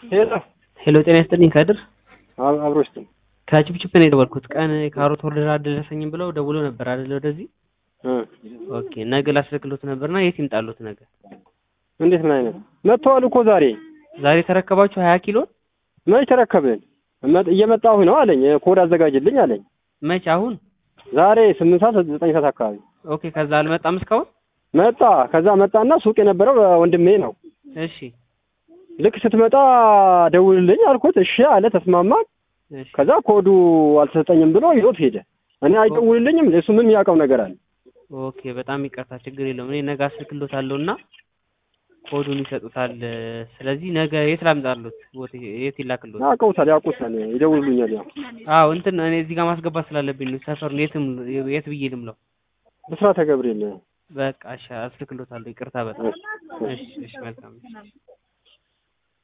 ሄሎ ሄሎ ጤና ይስጥልኝ ከድር አብ- አብሮ ይስጥልኝ። ከችፕችፕ ነው የደወልኩት። ቀን ካሮት ኦርደር አልደረሰኝም ብለው ደውሎ ነበር አይደለ? ወደዚህ እ ኦኬ። ነገ ላስልክሎት ነበርና የት ይምጣሉት? ነገ እንዴት ምን አይነት መጥተዋል እኮ ዛሬ ዛሬ ተረከባችሁ ሀያ ኪሎ መች ተረከብን? እመ- እየመጣሁ ነው አለኝ። ኮድ አዘጋጅልኝ አለኝ። መች? አሁን ዛሬ ስምንት ሰዓት ዘጠኝ ሰዓት አካባቢ ኦኬ። ከዛ አልመጣም እስካሁን። መጣ። ከዛ መጣና ሱቅ የነበረው ወንድሜ ነው። እሺ ልክ ስትመጣ ደውልልኝ አልኩት። እሺ አለ። ተስማማን። እሺ ከዛ ኮዱ አልተሰጠኝም ብሎ ይዞት ሄደ። እኔ አይደውልልኝም። እሱ ምን የሚያውቀው ነገር አለ? ኦኬ። በጣም ይቅርታ፣ ችግር የለውም። እኔ ነገ አስልክሎታለሁ እና ኮዱን ይሰጡታል። ስለዚህ ነገ የት ላምጣሉት? ቦት የት ይላክሎት? ያውቀውታል፣ ያውቁታል፣ ይደውሉልኛል። ያው አዎ እንትን እኔ እዚህ ጋር ማስገባት ስላለብኝ ነው። ሰፈሩን የትም የት ብዬ ልምለው? ብስራተ ገብርኤል በቃ እሺ፣ አስልክሎታለሁ። ይቅርታ በጣም እሺ፣ እሺ፣ መልካም እሺ።